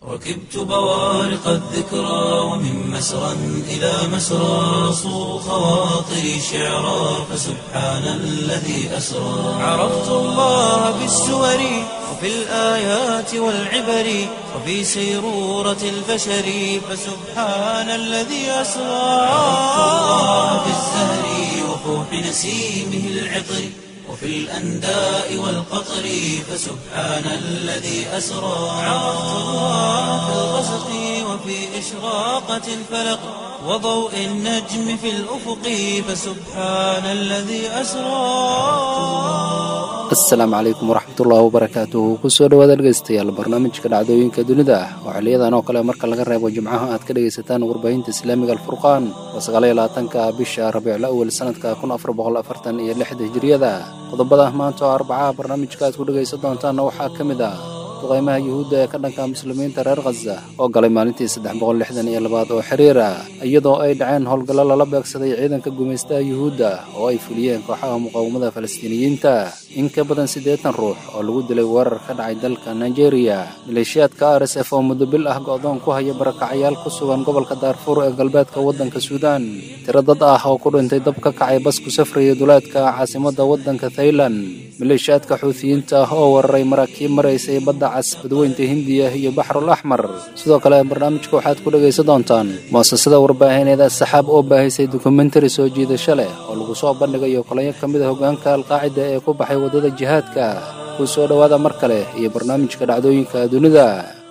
ركبت بوارق الذكرى ومن مسرى إلى مسرى صو خواطري شعرا فسبحان الذي أسرى عرفت الله بالسور وفي الآيات والعبر وفي سيرورة البشر فسبحان الذي أسرى عرفت الله بالزهر وفوح نسيمه العطر وفي الأنداء والقطر فسبحان الذي أسرى عرفت الله في الغسق وفي إشراقة الفلق وضوء النجم في الأفق فسبحان الذي أسرى asalaamu calaykum waraxmatullaahi wabarakaatuhu kusoo dhawaada dhegeystayaal barnaamijka dhacdooyinka dunida ah oo xiliyadan oo kale marka laga reebo jimcaha aad ka dhegaysataan warbaahinta islaamiga alfurqaan oo sagaaliyo labaatanka bisha rabiicul awal sanadka kun afar boqol afartan iyo lixda hijiriyada qodobada maanta oo arbacaha barnaamijka aad ku dhegaysan doontaanna waxaa ka mid ah duqaymaha yuhuudda ee ka dhanka muslimiinta reer khaza oo galay maalintii saddex boqol lixdan iyo labaad oo xiriira iyadoo ay dhaceen howlgallo lala beegsaday ciidanka gumaystaha yuhuudda oo ay fuliyeen kooxaha muqaawamada falastiiniyiinta in ka badan siddeetan ruux oo lagu dilay weerar ka dhacay dalka nigeria maleeshiyaadka r s f oo muddo bil ah go'doon ku haya barakacayaal ku sugan gobolka daarfuur ee galbeedka waddanka suudaan tiro dad ah oo ku dhintay dab ka kacay bas ku safraya duleedka caasimadda waddanka thailan maleeshiyaadka xuutiyiinta ah oo weeraray maraakiib maraysay badda cas badweynta hindiya iyo baxrul axmar sidoo kale barnaamijka waxaad ku dhegaysan doontaan muasasada warbaahineeda saxaab oo baahisay dokumentari soo jiidasho leh oo lagu soo bandhigayo kolanyo ka mid a hoggaanka alqaacida ee ku baxay waddada jihaadka ku soo dhowaada mar kale iyo barnaamijka dhacdooyinka dunida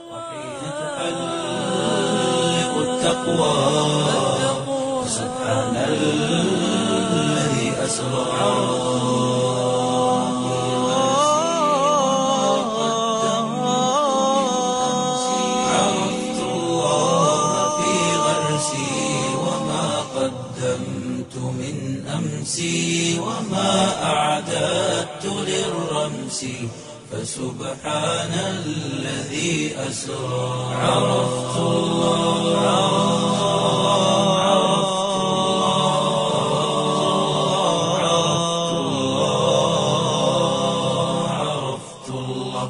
عرفت الله في غرسي وما قدمت من أمسي وما أعددت للرمس فسبحان الذي أسرى عرفت الله عرفت الله عرفت الله عرفت الله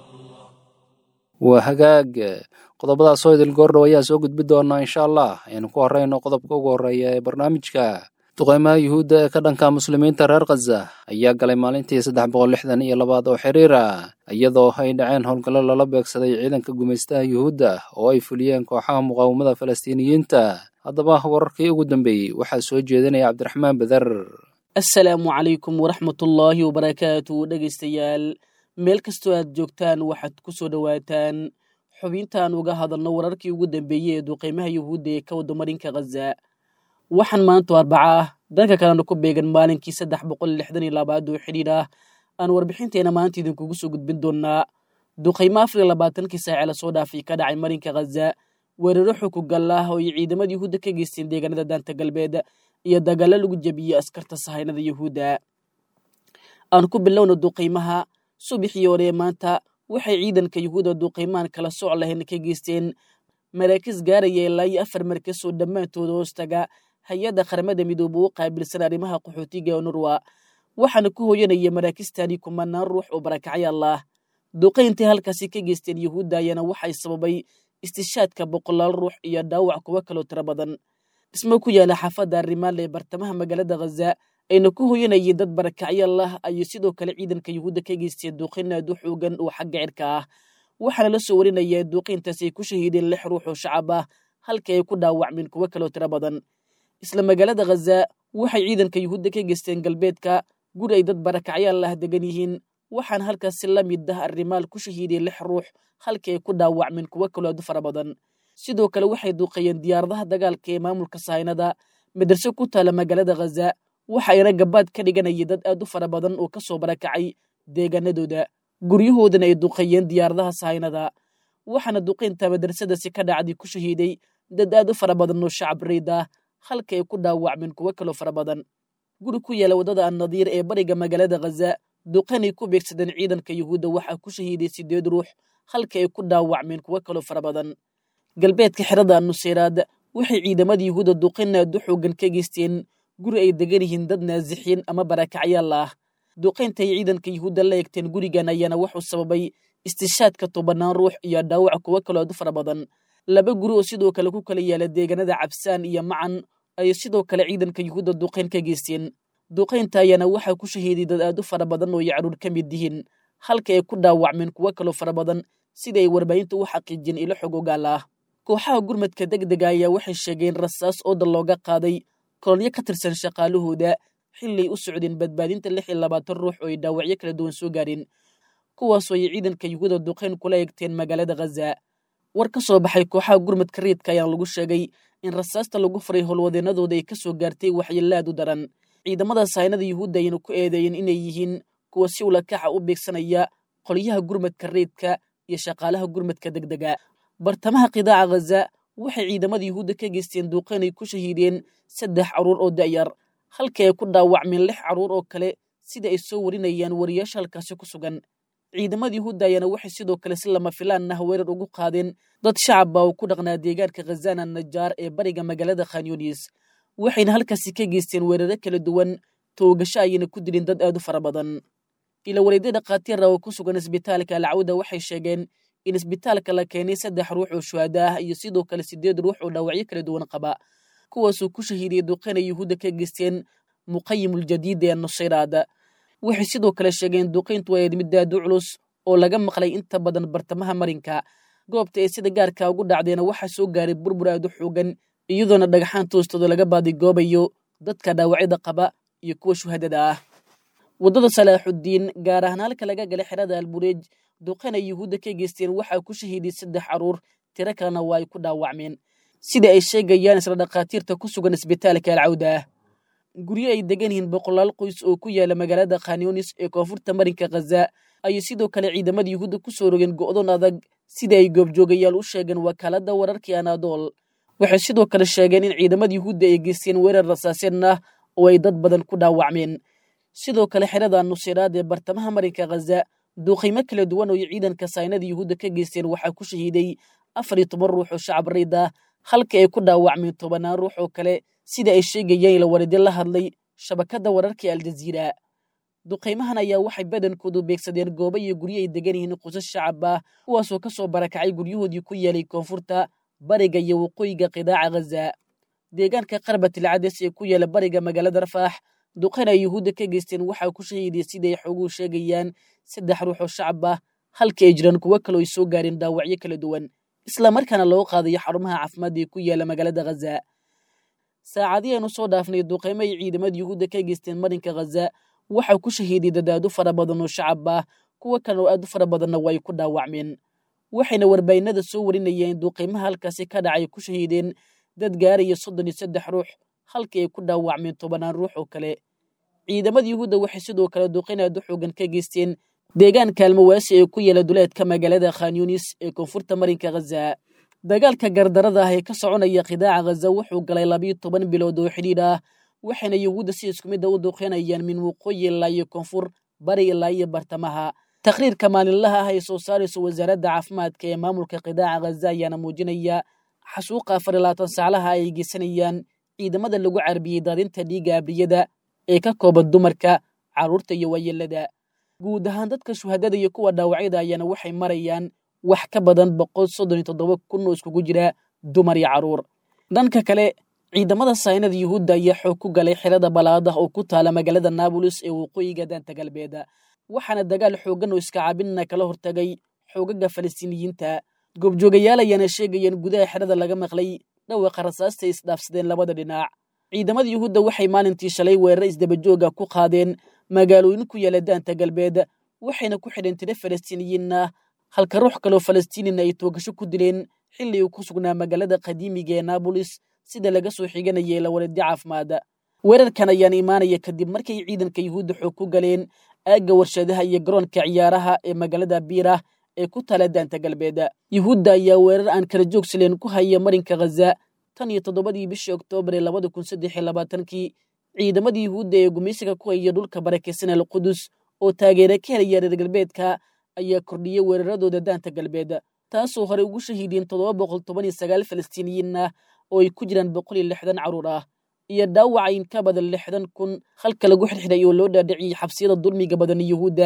waa hagaag qodobadaasoo idil goordhow ayaa soo gudbi doonaa insha allah aynu ku horrayno qodobka ugu horreeya ee barnaamijka duqaymaha yuhuudda ee ka dhanka muslimiinta reer khaza ayaa galay maalintii saddex boqol lixdan iyo labaad oo xiriira iyadoo ay dhaceen howlgallo lala beegsaday ciidanka gumaystaha yuhuudda oo ay fuliyeen kooxaha muqaawamada falastiiniyiinta haddaba wararkii ugu dambeeyey waxaa soo jeedinaya cabdiraxmaan beder assalaamu calaykum waraxmatullaahi wabarakaatu dhegaystayaal meel kastoo aad joogtaan waxaad ku soo dhowaataan xubintaan uga hadalno wararkii ugu dambeeyey ee duqeymaha yuhuudda ee ka wada marinka khaza waxaan maanto arbaca ah dhanka kalena ku beegan maalinkii saddex boqol lixdan iyo labaad oo xidhiir ah aan warbixinteena maanta idinkugu soo gudbin doonaa duqeymo afar iyo labaatankii saace lasoo dhaafay ka dhacay marinka khaza weeraro xukugal ah oo ay ciidamada yuhuudda ka geysteen deegaanada daanta galbeed iyo dagaalo lagu jebiyey askarta sahaynada yuhuudda aan ku bilowna duqeymaha subaxii hore ee maanta waxay ciidanka yuhuudda duqeymaan kala sooc lahayn ka geysteen maraakiis gaaraya ilaa iyo afar markas oo dhammaantooda hoostaga hay-adda qaramada midoobe u qaabilsan arrimaha qaxootiga ee nurwa waxaana ku hooyanaya maraakistaani kumanaan ruux oo barakacay allah duqayntii halkaasi ka geysteen yuhuudda ayaana waxay sababay istishaadka boqolaal ruux iyo dhaawac kuwo kaloo tiro badan dhismo ku yaala xaafadda arrimaal ee bartamaha magaalada khaza ayna ku hoyanayeen dad barakacyaal ah ayay sidoo kale ciidanka yuhuudda ka geysteen duqayn aad u xoogan oo xagga cirka ah waxaana la soo warinayaa duuqiintaas ay ku shahiideen lix ruux oo shacab ah halka ay ku dhaawacmeen kuwo kaloo tiro badan isla magaalada khaza waxay ciidanka yuhuudda ka geysteen galbeedka guri ay dad barakacyaal ah degan yihiin waxaana halkaasi la mid ah arrimaal ku shahiideen lix ruux halka ay ku dhaawacmeen kuwo kaloo aad u fara badan sidoo kale waxay duuqeeyeen diyaaradaha dagaalka ee maamulka sahaynada madarso ku taala magaalada khaza waxayna gabaad ka dhiganayay dad aad u fara badan oo ka soo barakacay deegaanadooda guryahoodana ay duqeeyeen diyaaradaha sahaynada waxaana duqeynta madarsadasi ka dhacday ku shahiiday dad aad u fara badan oo shacab riid ah halka ay ku dhaawacmeen kuwo kaloo fara badan guri ku yaala waddada annadiir ee bariga magaalada khaza duqanay ku beegsadeen ciidanka yuhuudda waxaa ku shahiiday sideed ruux halka ay ku dhaawacmeen kuwo kaloo fara badan galbeedka xerada nuseyraad waxay ciidamada yuhuudda duqin aad u xoogan ka geysteen guri ay degan yihiin dad naasixiin ama barakacyaal ah duqaynta ay ciidanka yuhuudda la egteen gurigan ayaana wuxuu sababay istishaadka tobanaan ruux iyo dhaawac kuwo kaloo aad u fara badan laba guri oo sidoo kale ku kala yaala deegaanada cabsaan iyo macan ayay sidoo kale ciidanka yuhuudda duqayn ka geysteen duqaynta ayaana waxaa ku shahiiday dad aad u fara badan oo yacruur ka mid yihiin halka ay ku dhaawacmeen kuwo kaloo fara badan sida ay warbaahinta u xaqiijiyeen ilo xog ogaal ah kooxaha gurmadka degdega ayaa waxay sheegeen rasaas ooda looga qaaday kolonyo ka tirsan shaqaalahooda xilay u socdeen badbaadinta lix iyo labaatan ruux oo ay dhaawacyo kala duwan soo gaareen kuwaasoo ay ciidanka yuhuuda duqayn kula eegteen magaalada khaza war ka soo baxay kooxaha gurmadka riidka ayaa lagu sheegay in rasaasta lagu faray howlwadeenadooda ay ka soo gaartay waxyeelaad u daran ciidamada sahaynada yuhuudda ayayna ku eedeeyeen inay yihiin kuwa si ulakaxa u beegsanaya qolyaha gurmadka reedka iyo shaqaalaha gurmadka degdega bartamaha qidaaca khaza waxay ciidamada yuhuudda ka geysteen duuqayn ay ku shahiideen saddex carruur oo da'yar halka ay ku dhaawacmeen lix carruur oo kale sida ay soo warinayaan wariyaasha halkaasi ku sugan ciidamada yuhuudda ayaana waxay sidoo kale si lama filaan ah weerar ugu qaadeen dad shacabba oo ku dhaqnaa deegaanka khazana najaar ee bariga magaalada khanyunis waxayna halkaasi ka geysteen weeraro kala duwan toogasho ayayna ku dilin dad aad u fara badan ila wareedyo dhakhaatiir ah oo ku sugan isbitaalka alcawda waxay sheegeen in isbitaalka la keenay saddex ruux oo shuhada ah iyo sidoo kale sideed ruux oo dhaawacyo kala duwan qaba kuwaasoo ku shahiidiyay duqaynay yuhuudda ka geysteen muqayimuljadiid ee nusayraad waxay sidoo kale sheegeen duqayntu ay mid aad u culus oo laga maqlay inta badan bartamaha marinka goobta ay sida gaarka ugu dhacdeena waxaa soo gaaray burbur aad u xoogan iyadoona dhagaxaan toostooda laga baadigoobayo dadka dhaawacyada qaba iyo kuwa shuhadada ah waddada salaaxuddiin gaar ahaan halka laga galay xerada albureej duqayn ay yuhuudda ka geysteen waxaa ku shahiiday saddex carruur tiro kalena waa ay ku dhaawacmeen sida ay sheegayaan isla dhakhaatiirta ku sugan isbitaalka alcawda ah guryo ay degan yihiin boqolaal qoys oo ku yaala magaalada khanyunis ee koonfurta marinka khaza ayay sidoo kale ciidamada yuhuudda ku soo rogeen go'doon adag sida ay goobjoogayaal u sheegeen wakaaladda wararkii anaadool waxay sidoo kale sheegeen in ciidamada yuhuudda ay geysteen weerar rasaaseen ah oo ay dad badan ku dhaawacmeen sidoo kale xerada nusiraad ee bartamaha marinka khaza duuqaymo kala duwan oo ay ciidanka saynada yuhuudda ka geysteen waxaa ku shahiiday afar iyo toban ruux oo shacab rayd ah halka ay ku dhaawacmeen tobanaan ruux oo kale sida ay sheegayeen ila wareedyo la hadlay shabakadda wararka aljaziira duqaymahan ayaa waxay badankoodu beegsadeen goobo iyo guryo ay degan yihiin qusas shacab ah kuwaasoo ka soo barakacay guryahoodii ku yeelay koonfurta bariga iyo waqooyiga qidaaca khaza deegaanka qarbatilcades ee ku yaala bariga magaalada rafaax duqayn ay yuhuudda ka geysteen waxaa ku shahiiday siday xoguhu sheegayaan saddex ruux oo shacab ah halka ay jiraan kuwo kaloo ay soo gaareen dhaawacyo kala duwan isla markaana loo qaadayo xarumaha caafimaadda ee ku yaala magaalada khaza saacadii aynu soo dhaafnay duqaymo ay ciidamada yuhuudda ka geysteen marinka khaza waxaa ku shahiiday dad aad u fara badan oo shacab ah kuwo kale oo aad u fara badanna waa ay ku dhaawacmeen waxayna warbaahinada soo warinayeen duqaymaha halkaasi ka dhacay ku shahiideen dad gaaraya soddon iyo saddex ruux halkii ay ku dhaawacmeen tobanaan ruux oo kale ciidamada yuhuudda waxay sidoo kale duqayn aad u xoogan ka geysteen deegaanka almawaasi ee ku yaala duleedka magaalada khanyunis ee koonfurta marinka khaza dagaalka gardarada ah ee ka soconaya qidaaca khaza wuxuu galay labiyo toban bilood oo xidhiidh ah waxayna yuhuudda si isku midda u duqeynayaan min waqooyi ilaa iyo koonfur bari ilaa iyo bartamaha taqriirka maalinlaha ah ay soo saarayso wasaaradda caafimaadka ee maamulka qidaaca khaza ayaana muujinaya xasuuqa afar iyo labaatan saaclaha ay geysanayaan ciidamada lagu carbiyey daadinta dhiigga abriyada ee ka kooban dumarka carruurta iyo waayeelada guud ahaan dadka shuhadada iyo kuwa dhaawacyada ayaana waxay marayaan wax ka badan boqol soddon iyo toddoba kun oo iskugu jira dumar iyo carruur dhanka kale ciidamada saynada yuhuudda ayaa xoog ku galay xerada balaadah oo ku taala magaalada naabulis ee waqooyiga daanta galbeed waxaana dagaal xooggan oo iska caabinna kala hortagay xoogaga falastiiniyiinta goobjoogayaal ayaana sheegayeen gudaha xerada laga maqlay dhawaqa rasaasta ay isdhaafsadeen labada dhinac ciidamada yuhuudda waxay maalintii shalay weerar isdabajooga ku qaadeen magaalooyin ku yaala daanta galbeed waxayna ku xidheen tiro falastiiniyiinna halka ruux kaloo falastiinina ay toogasho ku dileen xilli uu ku sugnaa magaalada qadiimiga ee naabolis sida laga soo xiganayay lawareedyo caafimaad weerarkan ayaana imaanaya kadib markay ciidanka yuhuudda xoog ku galeen aagga warshadaha iyo garoonka ciyaaraha ee magaalada biirah ee ku taala daanta galbeed yuhuudda ayaa weerar aan kala joogsaleen ku haya marinka khaza tan iyo toddobadii bishii oktoobar ee labada kun saddex iyo labaatankii ciidamadii yuhuudda ee gumaysiga ku haya dhulka barakeysan al qudus oo taageera ka helaya reer galbeedka ayaa kordhiyey weeraradooda daanta galbeed taasoo horey ugu shahiideen toddoba boqol toban iyo sagaal falastiiniyiin ah oo ay ku jiraan boqol iyo lixdan carruur ah iyo dhaawaca in ka badan lixdan kun halka lagu xirxiray oo loo dhaadhiciyey xabsiyada dulmiga badan yuhuudda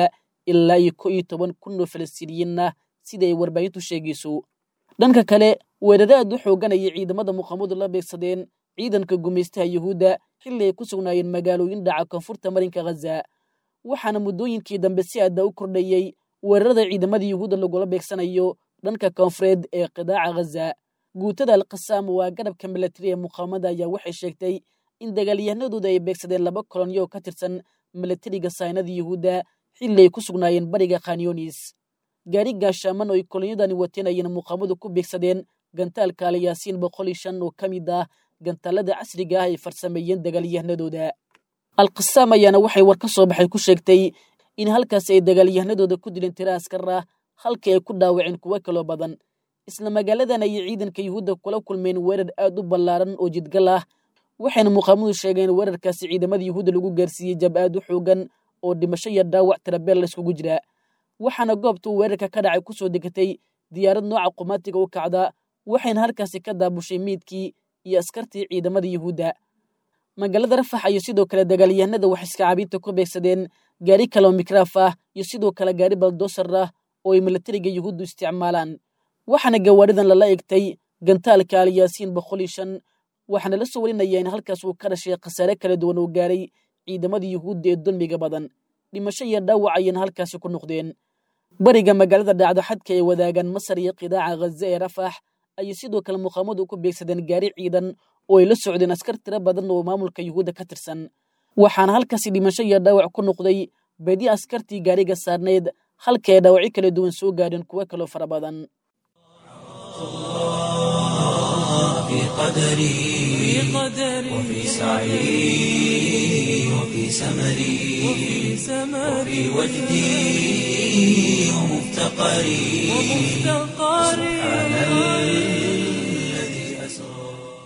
ilaa iyo ko iyo toban kun oo falastiiniyiin ah sida ay warbaahintu sheegayso dhanka kale weerare aad u xooganayay ciidamada muqaamadu la beegsadeen ciidanka gumaystaha yuhuudda xilli ay ku sugnaayeen magaalooyin dhaca koonfurta marinka khaza waxaana muddooyinkii dambe si aada u kordhayey weerarada ciidamada yuhuudda lagula beegsanayo dhanka koonfureed ee qidaaca khaza guutada alkhasaam waa garabka milatari ee muqaamada ayaa waxay sheegtay in dagaalyahanadooda ay beegsadeen laba kolonyo oo ka tirsan milatariga saynada yuhuudda xilli ay ku sugnaayeen bariga khanyoonis gaari gaashaaman oo ay kolonyadani wateen muqaamadu ku beegsadeen gantaalka alyaasiin boqol iyo shan oo ka mid ah gantaalada casriga ah ay farsameeyeen dagaalyahanadooda alkhasaam ayaana waxay war ka soo baxay ku sheegtay in halkaas ay dagaalyahanadooda ku dileen tira askar ah halkii ay ku dhaawaceen kuwo kaloo badan isla magaaladan ayay ciidanka yuhuudda kula kulmeen weerar aad u ballaaran oo jidgal ah waxayna muqaamadu sheegeen weerarkaasi ciidamada yuhuudda lagu gaarsiiyey jab aad u xoogan oo dhimasho iyo dhaawac tirabeel layskugu jira waxaana goobta uu weerarka ka dhacay ku soo degatay diyaarad nooca qumaatiga u kacda waxayna halkaasi ka daabushay miidkii iyo askartii ciidamada yuhuudda magaalada rafax iyo sidoo kale dagaalyahanada wax iska caabinta ku beegsadeen gaari kaloo mikraaf ah iyo sidoo kale gaari baldoosar ah oo ay milatariga yuhuuddu isticmaalaan waxaana gawaaridan lala egtay gantaalka alyaasiin boqol iyo shan waxaana la soo warinaya in halkaas uu ka dhashay khasaare kala duwan oo gaaray ciidamada yuhuudda ee dulmiga badan dhimasho iyo dhaawac ayayna halkaasi ku noqdeen bariga magaalada dhacdo xadka ay wadaagaan masar iyo qidaaca khaza ee rafax ayay sidoo kale muqaamadu ku beegsadeen gaari ciidan oo ay la socdeen askar tiro badan oo maamulka yuhuudda ka tirsan waxaana halkaasi dhimasho iyo dhaawac ku noqday badi askartii gaariga saarneyd halka ay dhaawacyo kala duwan soo gaadheen kuwo kaloo fara badan في قدري وفي سعي وفي سمري وفي وجدي ومفتقري سبحان الذي أسرى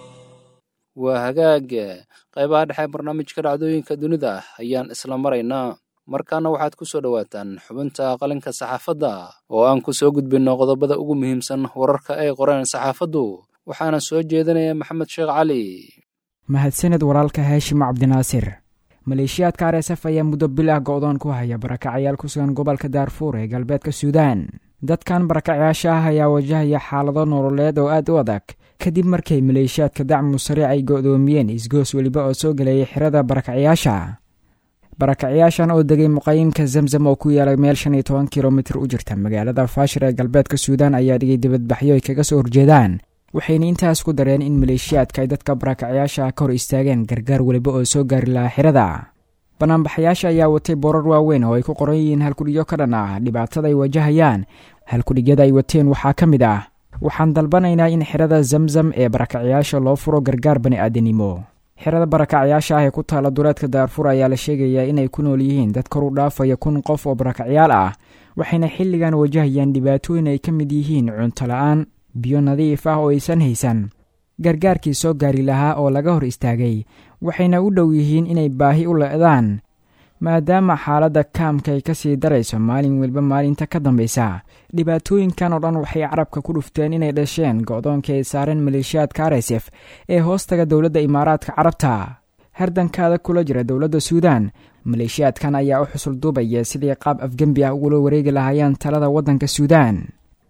waa hagaag qaybaha dhexe barnaamijka dhacdooyinka dunida ayaan isla maraynaa markaana waxaad ku soo dhowaataan xubinta qalinka saxaafadda oo aan ku soo gudbinno qodobada ugu muhiimsan wararka ay qoreen saxaafaddu waxaana soo jeedinaya maxamed sheekh cali mahadsaned walaalka haashim cabdinaasir maleeshiyaadka r s f ayaa muddo bil ah go'doon ku haya barakacyaal ku sugan gobolka daarfuur ee galbeedka suudaan dadkan barakacyaasha ah ayaa wajahaya xaalado nololeed oo aad u adag kadib markay maleeshiyaadka dacmu sariic ay go'doomiyeen isgoos weliba oo soo gelayay xirada barakacyaasha barakacyaashan oo degay muqayimka zamzam oo ku yaala meel shan iyo toban kilomitir u jirta magaalada faashir ee galbeedka suudaan ayaa dhigay dibadbaxyo ay kaga soo horjeedaan waxayna intaas ku dareen in maleeshiyaadka ay dadka barakacyaasha ka hor istaageen gargaar weliba oo soo gaari lahaa xirada banaanbaxayaasha ayaa watay boorar waaweyn oo ay ku qoran yihiin halkudhigyo ka dhan ah dhibaatada ay wajahayaan halkudhigyada ay wateen waxaa ka mid ah waxaan dalbanaynaa in xirada zamzam ee barakacyaasha loo furo gargaar bani'aadanimo xirada barakacyaasha ah ee ku taala duleedka daarfuur ayaa la sheegayaa inay ku nool yihiin dad kor u dhaafaya kun qof oo barakacyaal ah waxayna xilligan wajahayaan dhibaatooyin ay ka mid yihiin cunto la-aan biyo nadiif ah oo aysan haysan gargaarkii soo gaari lahaa oo laga hor istaagay waxayna u dhow yihiin inay baahi u le'daan maadaama xaaladda kaamka ay ka sii darayso maalin welba maalinta ka dambaysa dhibaatooyinkan oo dhan waxay carabka ku dhufteen inay dhasheen go'doonkii ay saareen maleeshiyaadka r s f ee hoostaga dowladda imaaraadka carabta hardankaada kula jira dowladda suudaan maleeshiyaadkan ayaa u xusul duubaya sidii qaab afgembi ah ugula wareegi lahaayeen talada waddanka suudaan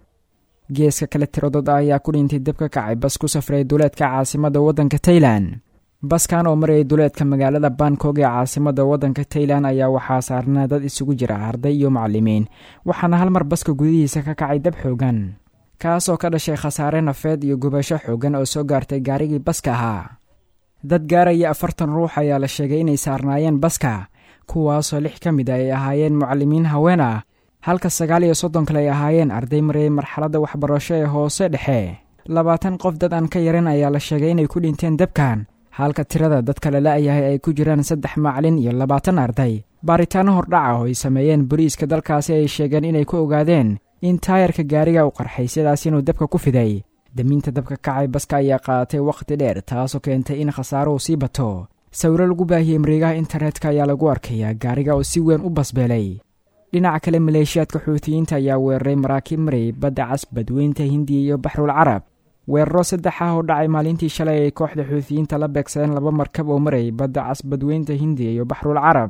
geeska kale tiradooda ayaa ku dhintay dab ka kacay bas ku safray duleedka caasimadda waddanka tailan baskan oo marayay duleedka magaalada bangkog ee caasimadda waddanka tailan ayaa waxaa saarnaa dad isugu jira arday iyo macallimiin waxaana hal mar baska gudihiisa ka kacay dab xoogan kaasoo ka dhashay khasaare nafeed iyo gubasho xoogan oo soo gaartay gaarigii baska ahaa dad gaaraya afartan ruux ayaa la sheegay inay saarnaayeen baska kuwaasoo lix ka mid a ay ahaayeen mucallimiin haween ah halka sagaal iyo soddon kale ay ahaayeen arday marayay marxaladda waxbarasho ee hoose dhexe labaatan qof dad aan ka yaran ayaa la sheegay inay ku dhinteen dabkan halka tirada dadka la la'yahay ay ku jiraan saddex macalin iyo labaatan arday baaritaano hordhaca oo ay sameeyeen boliiska dalkaasi ay sheegeen inay ku ogaadeen in taayarka gaariga u qarxay sidaas inuu dabka ku fiday damiinta dabka kacay baska ayaa qaadatay wakhti dheer taasoo keentay in khasaaruhu sii bato sawiro lagu baahiyey mareegaha internetka ayaa lagu arkayaa gaariga oo si weyn u basbeelay dhinaca kale maleeshiyaadka xuutiyiinta ayaa weeraray maraakiib marayay badda cas badweynta hindiya iyo baxrul carab weeraro saddex ah oo dhacay maalintii shalay ay kooxda xuutiyiinta la beegsadeen laba markab oo marayay badda cas badweynta hindiya iyo baxrul carab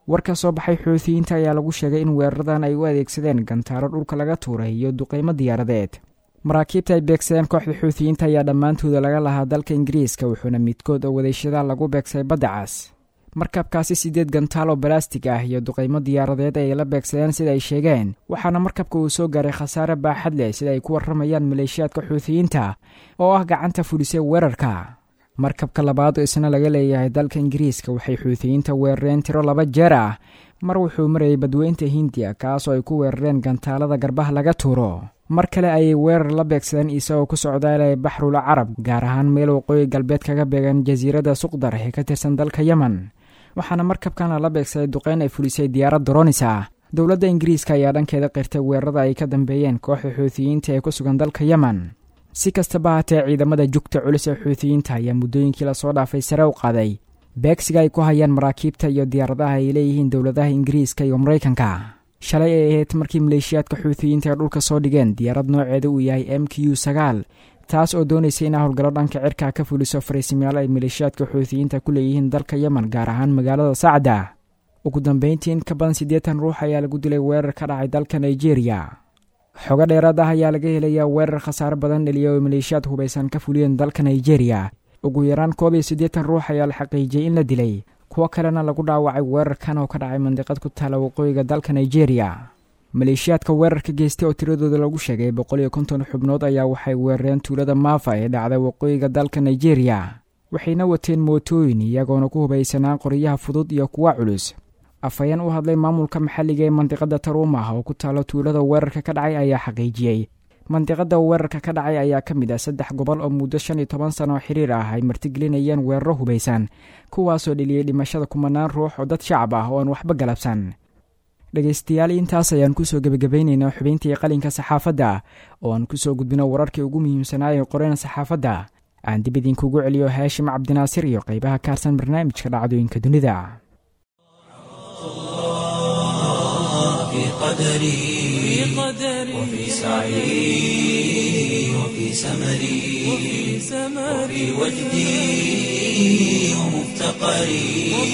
war ka soo baxay xuutiyiinta ayaa lagu sheegay in weeraradan ay u adeegsadeen gantaaro dhulka laga tuuray iyo duqeymo diyaaradeed maraakiibta ay beegsadeen kooxda xuutiyiinta ayaa dhammaantooda laga lahaa dalka ingiriiska wuxuuna midkood oo wadayshadaal lagu beegsaday badda cas markabkaasi siddeed gantaal oo balastig ah iyo duqeymo diyaaradeed ay la beegsadeen sida ay sheegeen waxaana markabka uu soo gaaray khasaare baaxad leh sida ay ku warramayaan maleeshiyaadka xuutiyiinta oo ah gacanta fulisay weerarka markabka labaad oo isna laga leeyahay dalka ingiriiska waxay xuutiyiinta weerareen tiro laba jeer ah mar wuxuu marayay badweynta hindiya kaas oo ay ku weerareen gantaalada garbaha laga tuuro mar kale ayay weerar la beegsadeen isagoo ku socdaalaya baxrul carab gaar ahaan meel waqooyi galbeed kaga beegan jasiiradda suqdar ee ka tirsan dalka yemen waxaana markabkan lala beegsaday duqeyn ay fulisay diyaarad doronis ah dowladda ingiriiska ayaa dhankeeda qirtay weerarada ay ka dambeeyeen kooxda xuutiyiinta ee ku sugan dalka yemen si kastaba hatee ciidamada jugta culus ee xuutiyiinta ayaa muddooyinkii lasoo dhaafay sare u qaaday beegsiga ay ku hayaan maraakiibta iyo diyaaradaha ay leeyihiin dowladaha ingiriiska iyo maraykanka shalay ay ahayd markii maleeshiyaadka xuutiyiinta ay dhulka soo dhigeen diyaarad nooceeda uu yahay m q sagaal taas oo doonaysa inaa howlgallo dhanka cirkaa ka fuliso fariisimayaal ay maleeshiyaadka xuutiyiinta ku leeyihiin dalka yemen gaar ahaan magaalada sacda ugu dambeyntii in ka badan siddeetan ruux ayaa lagu dilay weerar ka dhacay dalka nigeria xogo dheeraad ah ayaa laga helayaa weerar khasaare badan dheliya oo maleeshiyaad hubaysan ka fuliyeen dalka nigeria ugu yaraan koob iyo siddeetan ruux ayaa la xaqiijiyey in la dilay kuwo kalena lagu dhaawacay weerarkan oo ka dhacay mandiqad ku taala waqooyiga dalka nigeria maleeshiyaadka weerarka geystay oo tiradooda lagu sheegay boqol iyo konton xubnood ayaa waxay weerareen tuulada maafa ee dhacday waqooyiga dalka nigeria waxayna wateen mootooyin iyagoona ku hubaysanaan qoryaha fudud iyo kuwa culus afhayeen u hadlay maamulka maxalliga ee mandiqada taruumah oo ku taalo tuulada weerarka ka dhacay ayaa xaqiijiyey mandiqada weerarka ka dhacay ayaa ka mid ah saddex gobol oo muddo shan iyo toban sano oo xiriir ah ay martigelinayeen weeraro hubaysan kuwaasoo dheliyey dhimashada kumanaan ruux oo dad shacab ah oo aan waxba galabsan dhegaystayaal intaas ayaan kusoo gebagabaynaynaa xubayntii qalinka saxaafadda oo aan kusoo gudbino wararkii ugu muhiimsanaa ee qoreen saxaafadda aan dib idinkugu celiyo haashim cabdinaasir iyo qaybaha kaarsan barnaamijka dhacdooyinka dunida في قدري وفي سعي وفي سمري وفي وجدي ومفتقري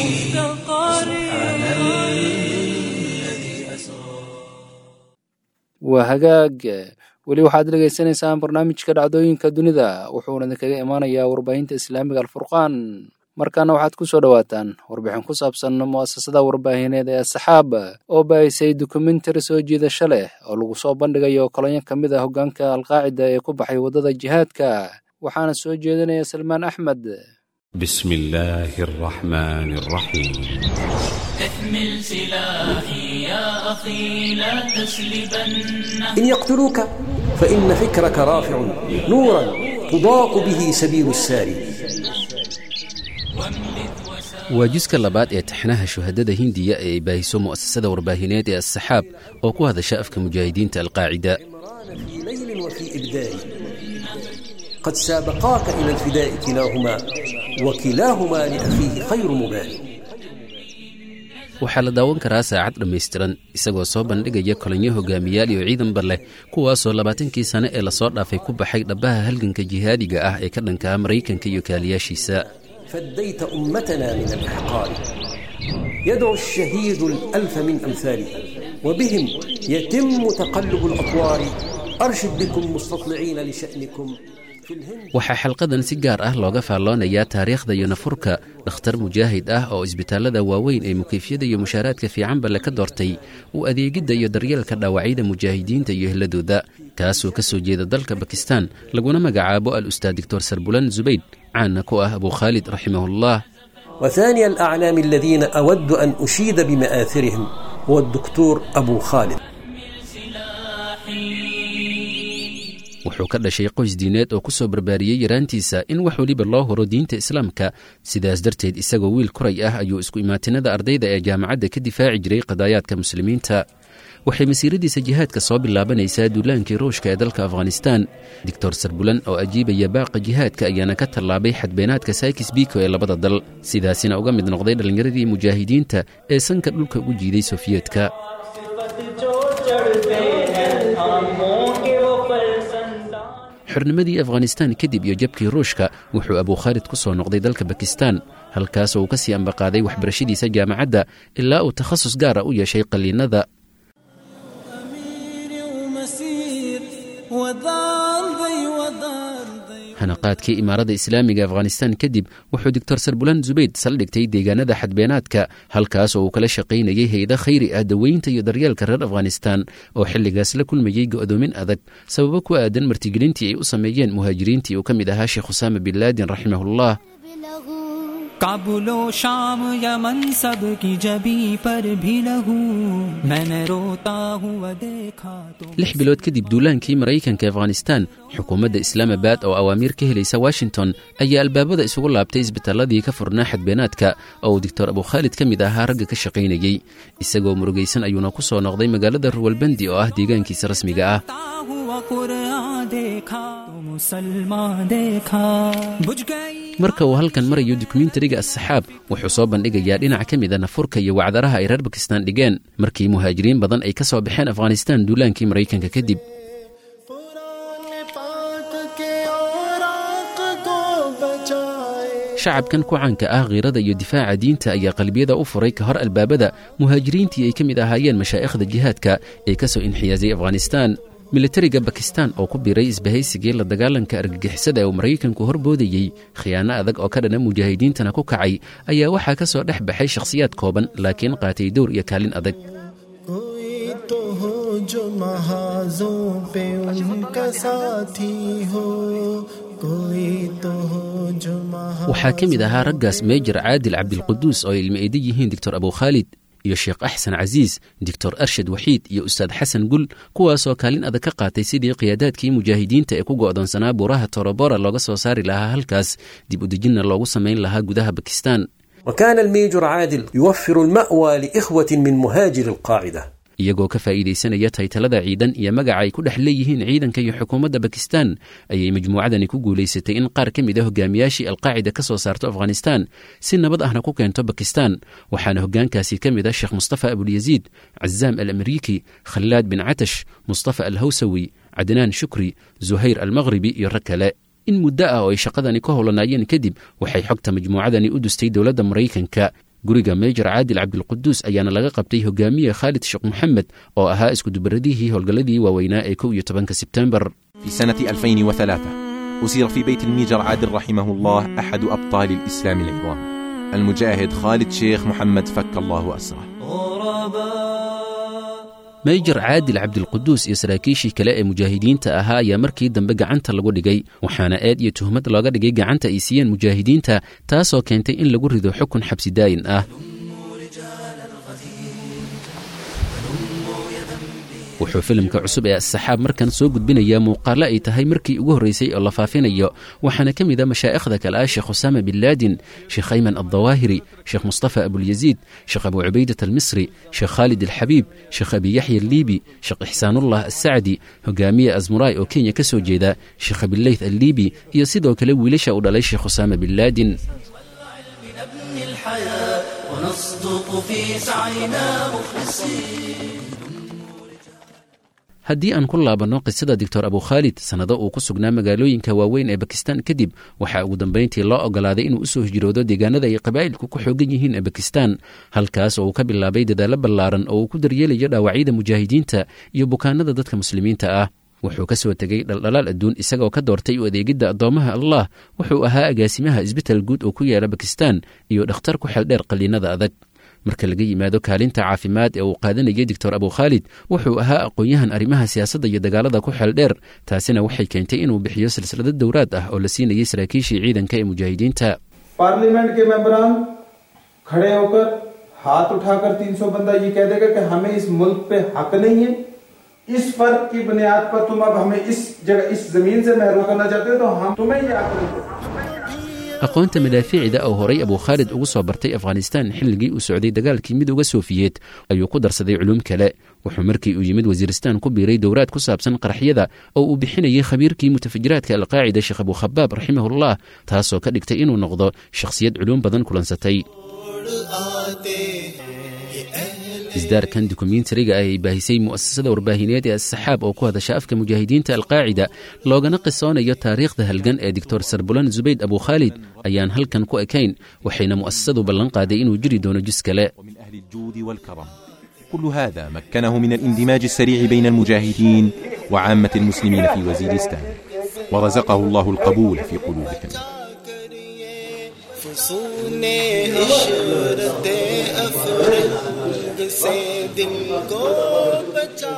سبحان الذي أسرى waa hagaag weli waxaad dhegaysanaysaan barnaamijka dhacdooyinka dunida wuxuuna idinkaga imaanayaa warbaahinta islaamiga alfurqaan markaana waxaad ku soo dhowaataan warbixin ku saabsan mu'asasada warbaahineed ee saxaab oo baahisay dokumentari soo jiidasho leh oo lagu soo bandhigayo kolonyo ka mid ah hoggaanka alqaacida ee ku baxay waddada jihaadka waxaana soo jeedinaya salmaan axmed بسم الله الرحمن الرحيم احمل سلاحي يا أخي لا تسلبن إن يقتلوك فإن فكرك رافع نورا تضاء به سبيل الساري waa jiska labaad ee taxnaha shuhadada hindiya ee ay baahiso mu'asasada warbaahineed ee assaxaab oo ku hadasha afka mujaahidiinta alqaacida في ليل وفي إبداع قد سابقاك إلى الفداء كلاهما وكلاهما لأخيه خير مبالي waxaa la daawan karaa saacad dhammaystiran isagoo soo bandhigaya kolonyo hogaamiyaal iyo ciidanba leh kuwaasoo labaatankii sane ee lasoo dhaafay ku baxay dhabbaha halganka jihaadiga ah ee ka dhankaa maraykanka iyo kaaliyaashiisa فديت أمتنا من الإحقار يدعو الشهيد الألف من أمثالها وبهم يتم تقلب الأطوار أرشد بكم مستطلعين لشأنكم في الهند waxaa xalqadan si gaar ah looga faalloonayaa taariikhda iyo nafurka dhakhtar mujaahid ah oo isbitaallada waaweyn ee mukayfyada iyo mushaaraadka fiicanba le ka doortay u adeegidda iyo daryeelka dhaawacyada mujaahidiinta iyo ehladooda kaasoo ka soo jeeda dalka bakistan laguna magacaabo al ustaad doctor sarbulan zubayd caanna ku ah abu khaalid raximahullah وثاني الأعلام الذين أود أن أشيد بمآثرهم هو الدكتور أبو خالد wuxuu ka dhashay qoys diineed oo ku soo barbaariyey yaraantiisa in wax weliba loo horo diinta islaamka sidaas darteed isagoo wiil kuray ah ayuu isku imaatinada ardayda ee jaamacadda ka difaaci jiray qadaayaadka muslimiinta waxay masiiradiisa jihaadka soo bilaabanaysaa duulaankii ruushka ee dalka afghanistan doctor sarbulan oo ajiibaya baaqa jihaadka ayaana ka tallaabay xadbeenaadka saykis biko ee labada dal sidaasina uga mid noqday dhallinyaradii mujaahidiinta ee sanka dhulka ugu jiiday sofiyeetka xornimadii afghanistaan kadib iyo jabkii ruushka wuxuu abukhaalid ku soo noqday dalka bakistan halkaas oo uu ka sii ambaqaaday waxbarashadiisa jaamacadda ilaa uu takhasus gaara u yeeshay qalliinada hanaqaadkii imaaradda islaamiga afghanistan kadib wuxuu doctor sarbulan zubayd saldhigtay deegaanada xadbeenaadka halkaas oo uu kala shaqaynayay hay-ada khayri ah daweynta iyo daryeelka reer afghanistan oo xilligaas la kulmayey go'doomin adag sababo ku aadan martigelintii ay u sameeyeen muhaajiriintii uu ka mid ahaa sheekh usaama bin laadin raximahullah Kabul शाम यमन सब की जबी पर भी लहू मैंने रोता हुआ देखा तो lix bilood kadib duulaankii maraykanka afghanistan xukuumadda islaamabad oo awaamiir ka helaysa washington ayaa albaabada isugu laabtay isbitaalladii ka furnaa xadbeenaadka oo uu doctor abukhaalid ka mid ahaa ragga ka shaqaynayey isagoo murugaysan ayuuna ku soo noqday magaalada ruwalbandi oo ah deegaankiisa rasmiga ah हुआ कुरान देखा तो मुसलमान देखा बुझ गई marka uu halkan marayo dokumentariga assaxaab wuxuu soo bandhigayaa dhinac ka mid a nafurka iyo wacdaraha ay reer bakistan dhigeen markii muhaajiriin badan ay ka soo baxeen afghanistan duulaankii maraykanka kadib shacabkan ku caanka ah khiirada iyo difaaca diinta ayaa qalbiyada u furay ka hor albaabada muhaajiriintii ay ka mid ahaayeen mashaa'ikhda jihaadka ee ka soo inxiyaasay afghanistan militariga bakistan oo ku biiray isbahaysigii la dagaalanka argagixisada ee uu maraykanku horboodayey khiyaano adag oo ka dhana mujaahidiintana ku kacay ayaa waxaa ka soo dhex baxay shakhsiyaad kooban laakiin qaatay dowr iyo kaalin adag कोई तो हो जो महाजों पे उनका साथी हो कोई तो हो जो महा waxaa ka mid ahaa raggaas meejor caadil cabdilquduus oo ay ilma-eeda yihiin doctor abukhaalid iyo sheekh axsan casiis doctor arshad waxiid iyo ustaad xasan gul kuwaasoo kaalin adag ka qaatay sidii qiyaadaadkii mujaahidiinta ee ku go'doonsanaa buuraha torobora looga soo saari lahaa halkaas dib udejinna loogu samayn lahaa gudaha bakistan وكان الميجور عادل يوفر المأوى لإخوة من مهاجر القاعدة iyagoo ka faa'iidaysanaya taytalada ciidan iyo magaca ay ku dhex leeyihiin ciidanka iyo xukuumadda bakistan ayay majmuucadani ku guulaysatay in qaar ka mid a hogaamiyaashii alqaacida ka soo saarto afghanistan si nabad ahna ku keento bakistan waxaana hoggaankaasi ka mid ah sheekh mustafa abulyaziid cazaam al amriiki khallaad bin catash mustafa al hawsawi cadnaan shukri zuhayr almaghribi iyo rag kale in muddo ah oo ay shaqadani ka howlanaayeen kadib waxay xogta majmuucadani u dustay dowladda maraykanka guriga meejor caadil cabdilquduus ayaana laga qabtay hogaamiye khaalid sheekh moxamed oo ahaa iskudubaradihii howlgalladii waaweynaa ee kow iyo tobanka sebtembar في سنة 2003 أسير في بيت الميجر عادل رحمه الله أحد أبطال الإسلام العظام المجاهد خالد شيخ محمد فك الله أسره meejor caadil cabdilquduus iyo saraakiishii kale ee mujaahidiinta ahaa ayaa markii dambe gacanta lagu dhigay waxaana eed iyo tuhmad looga dhigay gacanta ay siiyeen mujaahidiinta taasoo keentay in lagu rido xukun xabsi daayin ah wuxuu filimka cusub ee assaxaab markan soo gudbinayaa muuqaalo ay tahay markii ugu horreysay oo la faafinayo waxaana ka mid a mashaa'ikhda kale ah sheekh usaama bin laadin sheekh ayman addawaahiri sheekh mustafa abulyaziid sheekh abu cubaydat almisri sheekh khaalid alxabiib sheekh abi yaxya alliibi sheekh ixsaanullah assacdi hogaamiye azmuraay oo kenya ka soo jeeda sheekh abileyth alliibi iyo sidoo kale wiilasha uu dhalay sheekh usaama bin laadin نبني الحياة ونصدق في سعينا مخلصين haddii aan ku laabanno qisada doctor abukhaalid sannado uu ku sugnaa magaalooyinka waaweyn ee bakistan kadib waxaa ugu dambayntii loo ogolaaday inuu usoo hijroodo deegaanada ay qabaa'ilku ku xoogan yihiin ee bakistan halkaas oo uu ka bilaabay dadaallo ballaaran oo uu ku daryeelayo dhaawacyada mujaahidiinta iyo bukaanada dadka muslimiinta ah wuxuu ka soo tegey dhaldhalaal adduun isagoo ka doortay u adeegidda addoommaha allah wuxuu ahaa agaasimaha isbital guud oo ku yaala bakistan iyo dhakhtar ku xeeldheer qalliinada adag marka laga yimaado kaalinta caafimaad ee uu qaadanayay doctor abukhaalid wuxuu ahaa aqoon-yahan arrimaha siyaasadda iyo dagaalada ku xeel dheer taasina waxay keentay inuu bixiyo silsilado dowraad ah oo la siinayay saraakiishii ciidanka ee mujaahidiinta parliament के मेंबरान खड़े होकर हाथ उठाकर 300 बंदा ये कह देगा कि हमें इस मुल्क पे हक नहीं है इस फर्क की बुनियाद पर तुम अब हमें इस जगह इस जमीन से महरूम करना चाहते हो तो हम तुम्हें ये हक नहीं देते aqoonta madaafiicda oo horay abukhaalid ugu soo bartay afghanistan xilligii uu socday dagaalkii midooda sofiyeet ayuu ku darsaday culuum kale wuxuu markii uu yimid wasiiristaan ku biiray dowraad ku saabsan qaraxyada oo uu bixinayay khabiirkii mutafajiraadka alqaacida sheekh abukhabaab raximahullah taasoo ka dhigtay inuu noqdo shakhsiyad culuum badan kulansatay isdaarkan dokumentariga ah ay baahisay mu'asasada warbaahineed ee assaxaab oo ku hadasha afka mujaahidiinta alqaacida loogana qisoonayo taariikhda halgan ee doctor sarbulan zubayd abu khaalid ayaan halkan ku ekayn waxayna mu'asasadu ballan qaaday inuu jiri doono jus kale الجود والكرم كل هذا مكنه من الاندماج السريع بين المجاهدين وعامة المسلمين في وزيرستان ورزقه الله القبول في قلوبهم फसून इशरत अफरंग से दिल को बचा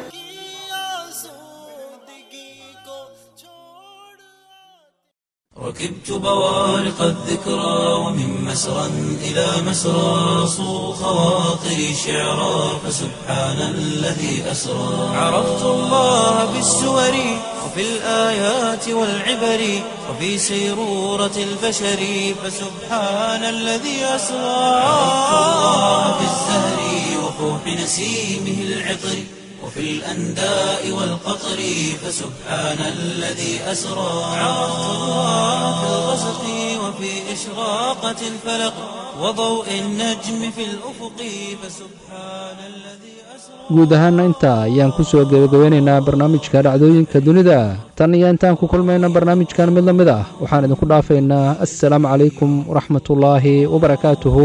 ركبت بوارق الذكرى ومن مسرى إلى مسرى صو خواطري شعرا فسبحان الذي أسرى عرفت الله بالسور وفي الآيات والعبر وفي سيرورة البشر فسبحان الذي أسرى عرفت الله بالزهر وفوح نسيمه العطر وفي الأنداء والقطر فسبحان الذي أسرى عرفت الله في الغسق وفي إشراقة الفلق وضوء النجم في الأفق فسبحان الذي guud ahaana intaa ayaan ku soo gebagabeynaynaa barnaamijka dhacdooyinka dunida tan iyo intaan ku kulmayna barnaamijkan mid la mid ah waxaan idinku dhaafaynaa assalaamu calaykum waraxmatullaahi wabarakaatuhu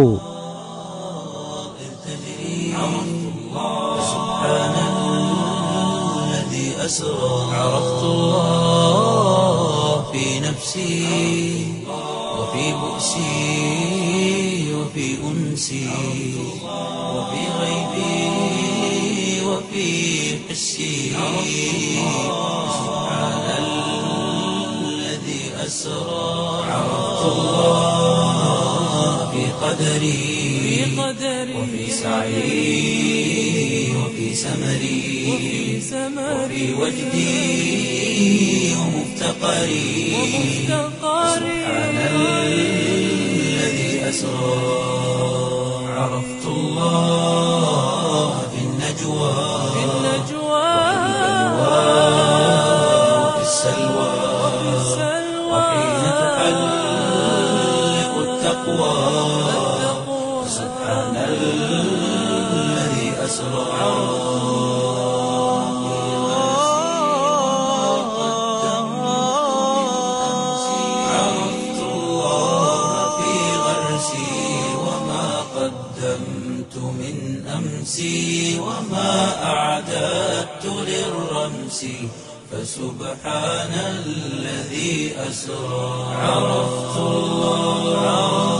أسرى عرفت الله في نفسي وفي بؤسي وفي أنسي وفي غيبي وفي حسي سبحان الذي أسرى عرفت الله في قدري وفي سعي وفي سمري وفي وجدي ومفتقري سبحان الذي أسرى عرفت الله في النجوى وفي السلوى وحين تحلق التقوى سبحان الذي أسرى عرفت الله في غرسي وما قدمت من أمسي وما أعددت للرمس فسبحان الذي أسرى عرفت الله